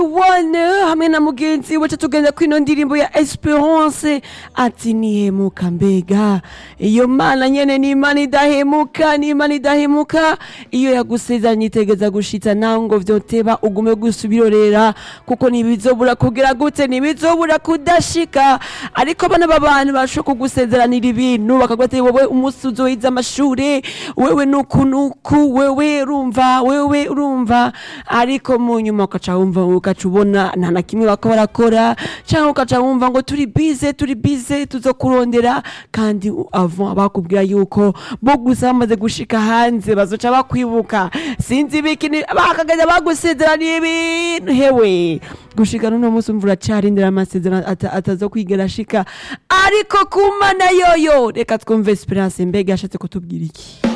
one hamwe na mugenzi wacu tugenda kwino ndirimbo ya Esperance ati nihemuka mbega iyo mana nyene ni imana idahemuka ni imana idahemuka iyo yagusezeranye itegeza gushitsa nawe ngo vyoteba ugume gusubirorera kuko ntibizobura kugira gute ntibizobura kudashika ariko bana b'abantu bashobora kugusezeranira ibintu bakavuga ati wowe umunsi uzohiza amashure wewe nuku nuku wewe urumva wewe urumva ariko mu nyuma ukaca wumva ukaca ubona nta na kimwe bako barakora cyangwa ukaca wumva ngo turi bize turi bize tuzokurondera kandi avant bakubwira yuko bo gusa bamaze gushika hanze bazoca bakwibuka sinzi ibiki bakagenda bagusezeraniye ibintu hewe gushika n'uno munsi umva uracarindira amasezerano ata- atazokwigera ashika ariko ku mana yoyo reka twumve esperance mbega yashatse kutubwira iki